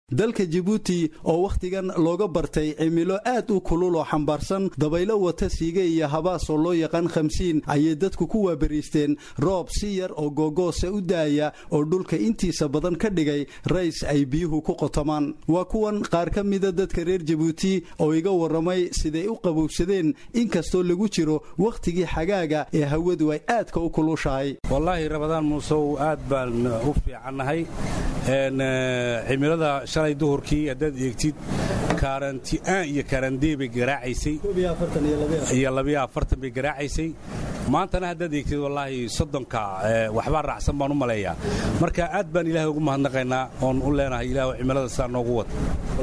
dalka jabuuti oo wakhtigan looga bartay cimilo aad u kulul oo xambaarsan dabaylo wata siiga iyo habaas oo loo yaqaan khamsiin ayay dadku ku waabariisteen roob si yar oo googoosa u daaya oo dhulka intiisa badan ka dhigay rays ay biyuhu ku qotomaan waa kuwan qaar ka mida dadka reer jabuuti oo iga warramay siday u qabowsadeen inkastoo lagu jiro wakhtigii xagaaga ee hawadu ay aadka u kulushahay wallaahi rabadaan muusow aad baan u fiicannahay cimilada shalay duhurkii haddaad eegtid kaaranti'aan iyo kaarandee bay garaacaysay iyo labiyo afartan bay garaacaysay maantana haddaad eegtid wallaahi soddonka waxbaa raacsan baan u maleeyaa marka aad baan ilaahay ugu mahadnaqaynaa oon u leenahay ilaah cimilada sidaa noogu wada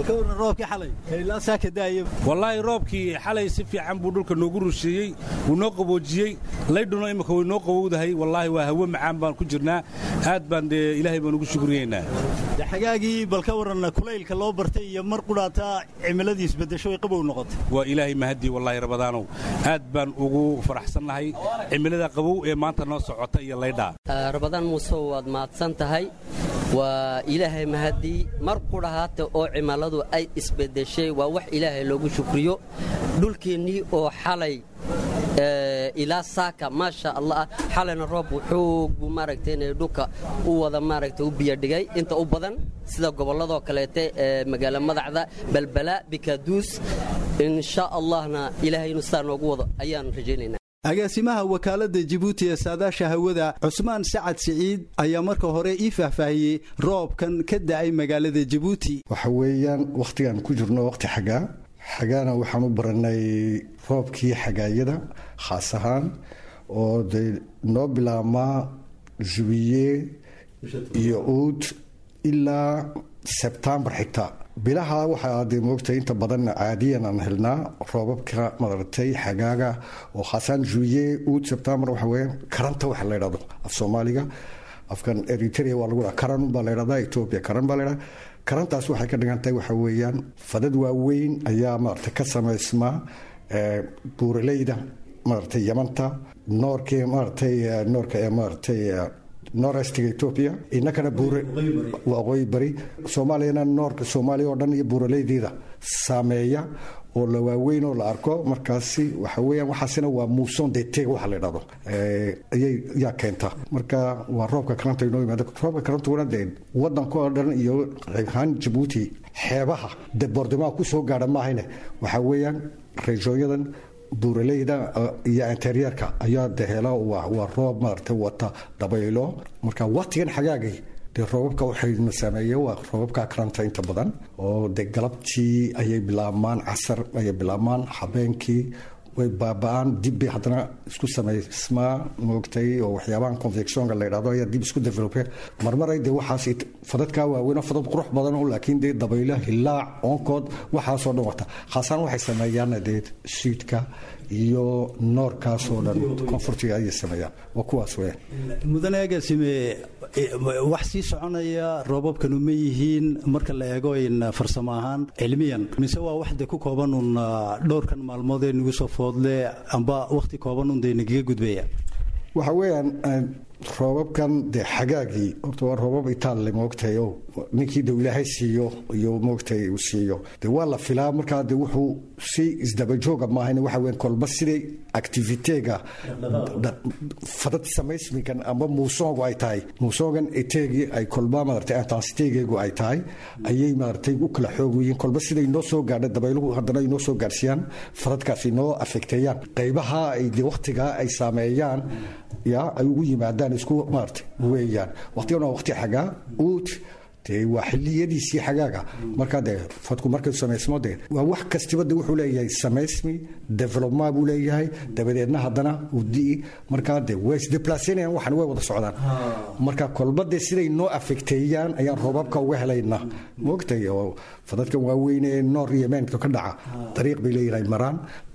wallaahi roobkii xalay si fiican buu dhulka noogu rusheeyey wuu noo qaboojiyey laydhuna imika way noo qabowdahay wallaahi waa hawo macaan baan ku jirnaa aad baan dee ilaahay baan ugu shukriyeynaa xagaagii bal ka waran kulaylka loo bartay iyo mar qudhaataa cimiladii isbedesho ay qabow noqotay waa ilaahay mahadii wallaahi rabadaanow aad baan ugu faraxsannahay cimilada qabow ee maanta noo socota iyo laydhaa rabadaan muusow waad mahadsan tahay waa ilaahay mahadii mar qudhahaata oo cimiladu ay isbedeshay waa wax ilaahay loogu shukriyo dhulkeennii oo xalay ilaa saaka maasha allah xalayna roob wuxuu buu maaragtay inay dhulka u wada maaragtay u biyadhigay inta u badan sida gobolladoo kaleete ee magaalo madacda balbala bikaaduus insha allahna ilaahay inuu sidaa noogu wado ayaan rajaynaynaa agaasimaha wakaaladda jibuuti ee saadaasha hawada cusmaan sacad siciid ayaa marka hore ii faahfaahiyey roobkan ka da'ay magaalada jibuuti waxa weeyaan wakhtigaan ku jirno wakhti xagaa xagaana waxaan u barannay roobkii xagaayada khaas ahaan oo dee noo bilaabmaa jubiye iyo uud ilaa sebtembar xigta bilaha waxaa dee moogtay inta badan caadiyan aan helnaa roobabka madaragtay xagaaga oo khaasaan jubiye uud sebtembar waxa weeyaan karanta waxa la ydhahdo af soomaaliga afkan eritrea waa lagu dhaha karan baa la ydhahdaa etoobiya karan baa la ydhahdaa karantaas waxay ka dhigan tahay waxa weeyaan fadad waaweyn ayaa maaragtay ka samaysmaa buuraleyda maaragtay yamanta noorkii maaragtay noorka ee maaragtay norestiga etoobiya inakana buure waqooyi bari soomaaliyana noorka soomaaliya oo dhan iyo buuraleydeeda saameeya oo la waaweyn oo la arko markaasi waxa weeyaan waxaasina waa muuson deteg waxa la yidhahdo ayay yaa keenta marka waa roobka karanta inoo yimaado roobka karantuna dee wadanka oo dhan iyo qaybahaan jabuuti xeebaha deboordimaha ku soo gaadha maahayne waxa weeyaan reeshoonyadan buuraleyda iyo interyeerka ayaa dehela waa roob maaragtay wata dabaylo marka waqtigan xagaagay dee roobabka waxayna saameeye waa roobabka karanta inta badan oo dee galabtii ayay bilaabmaan casar ayay bilaabmaan habeenkii way baaba-aan dibbay haddana isku samaysmaa moogtay oo waxyaabahan convectionka la yidhahdo ayaa dib isku develope marmaray dee waxaas fadadkaa waaweyn fadad qurux badan oo laakiin dee dabaylo hilaac oonkood waxaasoo dhan wata khaasaan waxay sameeyaan dee siidka iyo noorkaasoo dhan koonfurtiga ayay sameeyaan waa kuwaas weyaan mudane agaasime wax sii soconaya roobabkanu ma yihiin marka la eego in farsamo ahaan cilmiyan mise waa wax de ku kooban un dhowrkan maalmood ee nagu soo foodle amba wakhti kooban un dee nagaga gudbaya waxa weeyaan roobabkan dee xagaagii horta waa roobab itaalle moogtahay o ninkii de ilaahay siiyo iyo moogtahay uu siiyo de waa la filaa markaa de wuxuu si isdabajooga maahan waxa weyan kolba siday activitega fadad samaysminkan amba muusoogu ay tahay muusoogan eteegii ay kolba maaragtay intensitegeegu ay tahay ayay maaragtay u kala xoogyihiin kolba siday noo soo gaadha dabayluhu haddana ay noo soo gaadhsiiyaan fadadkaasi noo afekteeyaan qaybaha ay de wakhtigaa ay saameeyaan ya ay ugu yimaadaan isku maarta weeyaan waqtigan waa waqti xagaa uud dee waa xiliyadiisii xagaaga markaa dee fadku markay samaysmo dee waa wax kastiba de wuxuu leeyahay samaysmi development buu leeyahay dabadeedna haddana uu di'i markaa dee way isdeplaceynayaan waxan way wada socdaan marka kolba dee siday noo afekteeyaan ayaan roobabka uga helaynaa moogtay oo fadadkan waaweyn ee noor iyo meenka ka dhaca dariiq bay leeyihin ay maraan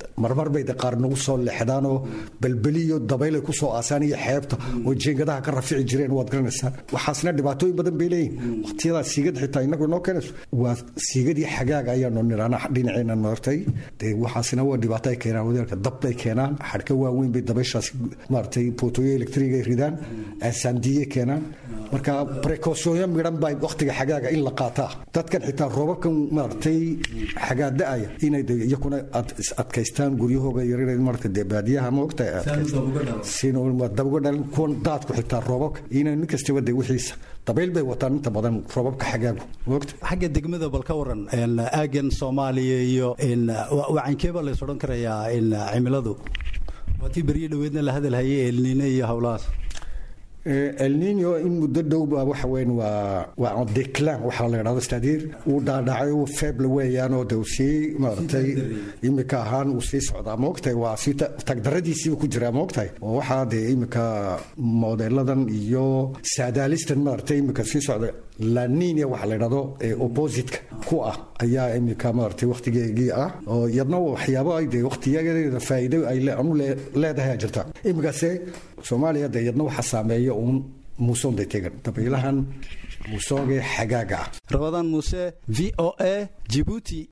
marmar bay de qaar nagu soo leexdaanoo balbeliyo dabaylay ku soo aasaan iyo xeebta oo jeengadaha ka rafici jireen waad garanaysaa waxaasna dhibaatooyin badan bay leeyihin waqtiyadaa siigad xitaa inagu inoo keenayso waa siigadii xagaaga ayaanu nirana dhinaceena noortay dee waxaasna waa dhibaato ay keenaan wadeelka dab bay keenaan xadhka waaweyn bay dabayshaas maaragtay bootooyo elektriga ay ridaan aasaandiye keenaan marka precautionyo midhan baa waqtiga xagaaga in la qaataa dadkan xitaa roobabkan maaragtay xagaada-aya inay iyakuna adkaystaan guryahooga yaryar marka dee baadiyaha ma ogtahay dabuga dhalin kuwan daadku xitaa roobabka inay nin kastaba de wixiisa dabayl bay wataan inta badan roobabka xagaagu maogta xagga degmada bal ka waran aagan soomaaliya iyo wacankeeba lays odhan karayaa cimiladu waatii beryo dhoweedna la hadalhayay elniine iyo howlahaas elnino in muddo dhowba waxa weyn waa waa declan waxaa la yidhahdo stadiir uu dhaadhacay uu feeble weeyaanoo de uu sii maaragtay imika ahaan uu sii socdaa maogtahay waa sii tagdaradiisiiba ku jiraa maogtahay oo waxaa dee imika modeeladan iyo saadaalistan maaragtay imika sii socda laninia waxa la yidhahdo oppositka ku ah ayaa imika maaragtay waqtigeegii ah oo iyadna waxyaabo ay dee waqtiyadeeda faa'iido ay anu leedahay jirta imikase soomaaliya dee iyadna waxa saameeya uun muusonday tegan dabaylahan muusonge xagaaga ah rabadaan muuse v o a jibuuti